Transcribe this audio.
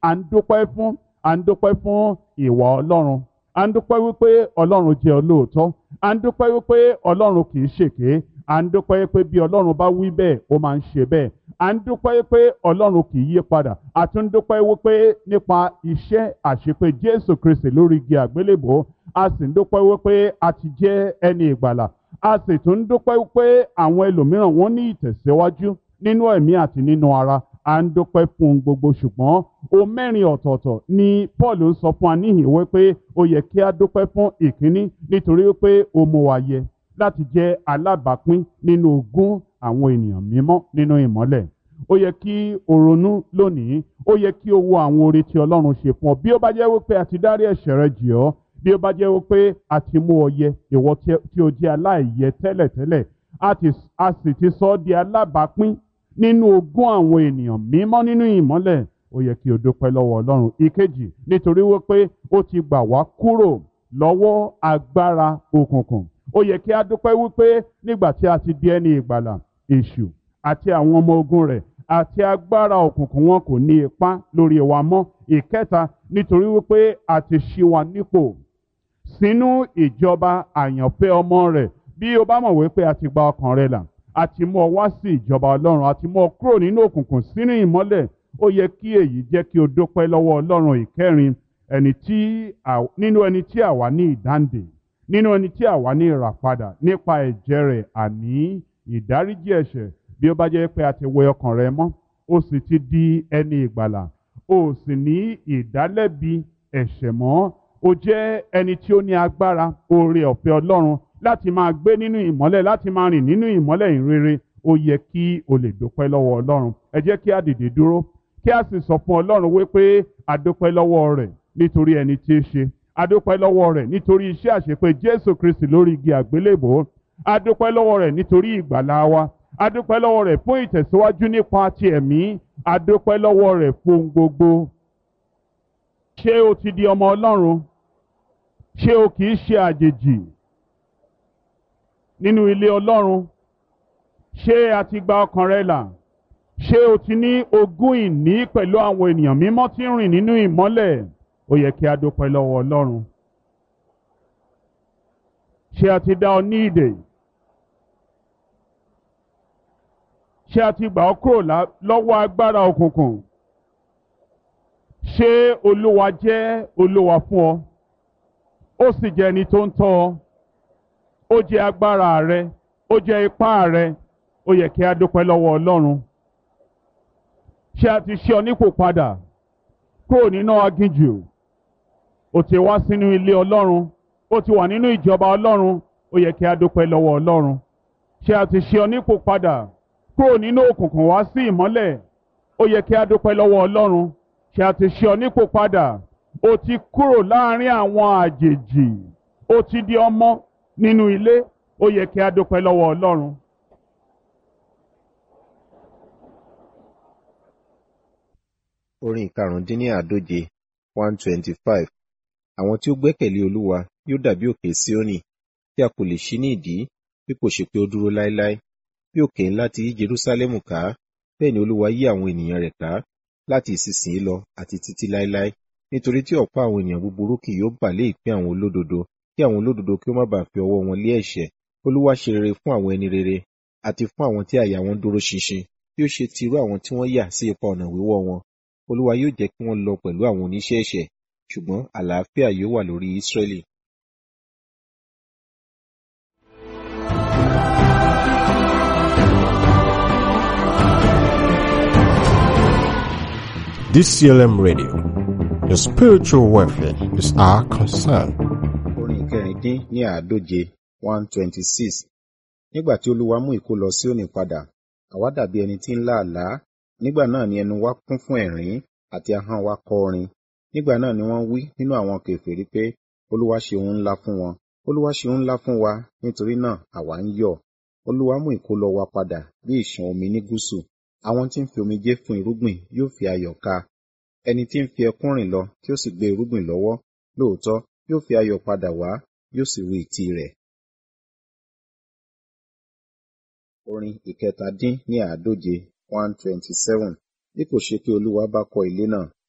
à ń dúpẹ́ fún à ń dúpẹ́ fún ìwà ọlọ́run à ń dúpẹ́ wípé ọlọ́run jẹ́ olóòótọ́ à ń dúpẹ́ wípé ọlọ́run kì í ṣèké à ń dúpẹ́ wípé bí ọlọ́run bá wí bẹ́ẹ̀ ó máa ń ṣe bẹ́ẹ̀ à ń dúpẹ́ wípé ọlọ́run kì í yí padà à tún dúpẹ́ wípé nípa iṣẹ́ àṣepé jésù kristi lórí igi àgbélébò a sì ń dúpẹ́ wípé a ti jẹ́ ẹni ìgbàlà a sì tún dúpẹ́ wípé àwọn ẹlòmíràn wọ́n ní ìtẹ̀síwájú nínú ẹ̀mí àti nínú ara à ń dúpẹ́ fún un gbogbo ṣùgbọ́n o mẹ́rin ọ̀tọ̀ọ̀tọ̀ ni paul ń sọ fún wa níhìn wípé ó yẹ kí a dúpẹ́ fún ìkíní nítorí wípé ó mú wa yẹ láti jẹ́ alábàápín nínú ogún àwọn ènìyàn mímọ́ nínú ìmọ́lẹ̀ ó yẹ kí o ronú lónìí ó yẹ kí o wo àwọn oore tí ọlọ́run ṣe fún ọ bí ó bá jẹ́ wípé a ti dárí ẹ̀ṣẹ̀ rẹ jì ọ́ bí ó bá jẹ́ wípé a ti mú ọ yẹ ìwọ tí o jẹ́ aláìyẹ tẹ́lẹ̀tẹ́lẹ̀ a sì ti sọ ọ́ di alábàápín nínú ogún àwọn ènìyàn mímọ́ nínú ìmọ́lẹ̀ ó yẹ kí o dúpẹ́ lọ́wọ́ ọlọ́run ìkejì nítorí wípé ó ti gbà wá kúrò lọ́wọ́ agbára òkùnkùn ó yẹ kí a dúpẹ́ wípé nígbà tí a ti di ẹni ìgbàlà èṣù àti àwọn ọmọ ogun rẹ̀ àti agbára òkùnkùn wọn kò ní ipá lórí wa mọ́ ìkẹta nítorí wípé a ti ṣí wa nípò sínú ìjọba àyànfẹ́ ọmọ rẹ̀ bí o bá mọ̀ wípé a ti gba ọkàn rẹ là a ti mú ọ wá sí ìjọba ọlọ́run a ti mú ọ kúrò nínú òkùnkùn sínú ìmọ́lẹ̀ ó yẹ kí èyí jẹ́ kí o dúpẹ́ lọ́wọ́ ọlọ́run ìkẹrin ẹni tí nínú ẹni tí àwa ní ìdáǹdè nínú ẹni tí àwa ní ìràpadà nípa ẹ̀jẹ̀ rẹ̀ àní ìdáríjì ẹ̀ṣẹ̀ bí ó bá jẹ́ pé a ti wẹ ọkàn rẹ mọ́ ó sì ti di ẹni ìgbàlà ó sì ní ìdálẹ́bi ẹ̀ṣẹ̀ mọ́ ó jẹ́ ẹni tí ó ní agbára oore ọ̀fẹ́ ọlọ́run láti máa gbé nínú ìmọ́lẹ̀ láti máa rìn nínú ìmọ́lẹ̀ ìrere ó yẹ kí o lè dúpẹ́ lọ́wọ́ ọlọ́run ẹ jẹ́ kí a dìde dúró kí a sì sọ fún ọlọ́run wípé a dúpẹ́ lọ́wọ́ rẹ̀ nítorí ẹni tí í ṣe a dúpẹ́ lọ́wọ́ rẹ̀ nítorí iṣẹ́ àṣepé jésù kristi lórí igi àgbélébò a dúpẹ́ lọ́wọ́ rẹ̀ nítorí ìgbàlá wa a dúpẹ́ lọ́wọ́ rẹ̀ fún ìtẹ̀síwájú nípa ti ẹ̀mí a dúpẹ́ lọ́wọ́ rẹ̀ fún gbogbo ṣé o ti di ọmọ ọlọ́run ṣé o kì í ṣe àjèjì nínú ilé ọlọ́run ṣé a ti gba ọkàn rẹ là ṣé o ti ní ogún ìní pẹ̀lú àwọn ènìyàn mímọ́ tí ń rìn nínú ìmọ́lẹ̀ ó yẹ kí a dúpẹ́ lọ́wọ́ ọlọ́run ṣé a ti dá ọ ní ìdè ṣé a ti gbà ọ́ kúrò lọ́wọ́ agbára òkùnkùn ṣé olúwa jẹ́ olúwa fún ọ ó sì jẹ́ ẹni tó ń tọ́ ọ ó jẹ́ agbára rẹ ó jẹ́ ipá rẹ ó yẹ kí a dúpẹ́ lọ́wọ́ ọlọ́run ṣé a ti ṣe ọ nípò padà kúrò nínú aginjù ó ti wá sínú ilé ọlọ́run ó ti wà nínú ìjọba ọlọ́run ó yẹ kí a dúpẹ́ lọ́wọ́ ọlọ́run ṣé a ti ṣe ọ nípò padà kúrò nínú òkùnkùn wá sí ìmọ́lẹ̀ ó yẹ kí a dúpẹ́ lọ́wọ́ ọlọ́run ṣé a ti ṣe ọ nípò padà ó ti kúrò láàrin àwọn àjèjì ó ti di ọmọ nínú ilé ó yẹ kí a dúpẹ́ lọ́wọ́ ọlọ́run. orin ìkarùndínláàdóje one twenty five àwọn tí ó gbẹ́kẹ̀lé olúwa yóò dàbí òkè síónì tí a kò lè ṣí ní ìdí bí kò ṣe pé ó dúró láéláé bí òkè ńlá ti yí jerúsálẹ́mù ká bẹ́ẹ̀ ni olúwa yí àwọn ènìyàn rẹ̀ ká láti ìsinsìnyí lọ àti títí láéláé nítorí tí ọ̀pọ̀ àwọn ènìyàn búburú kì yóò bà lé ìpín àwọn olódodo kí àwọn olódodo kí ó má bàa fi ọwọ́ wọn lé ẹ̀ṣẹ̀ olúwa ṣe rere fún àwọn ẹni rere àti fún àwọn tí àyà wọn dúró ṣinṣin bí ó ṣe ti irú àwọn tí wọ́n yà sí ipa ọ̀nà wíwọ́ wọn olúwa yóò jẹ́ kí wọ́n lọ pẹ̀lú àwọn oníṣẹ́ ẹ̀ṣẹ̀ ṣùgbọ́n àlàáfíà yóò wà lórí ísírẹ́lì DCLM Radio. Your spiritual welfare is our concern. orin ìkẹrìndín ní àádóje one twenty six nígbà tí olúwa mú ìkó lọ Síónì padà àwa dàbí ẹni tí ń lá àlá nígbà náà ni ẹnu wa kún fún ẹ̀rín àti ahọ́n wa kọ orin nígbà náà ni wọ́n wí nínú àwọn kèfèrí pé olúwa ṣe ohun ńlá fún wọn olúwa ṣe ohun ńlá fún wa nítorí náà àwa ń yọ̀ olúwa mú ìkólọ wa padà bí ìṣàn omi ní gúúsù àwọn tí ń fi omijé fún irúgbìn yóò fi ayọ̀ ká ẹni tí ń fi ẹkún rìn lọ tí ó sì gbé irúgbìn lọ́wọ́ lóòótọ́ yóò fi ayọ̀ padà wá yóò sì ru ìtì rẹ̀. orin ìkẹtàdín ní àádóje one twenty seven bí kò ṣe pé olúwa bá kọ́ ilé náà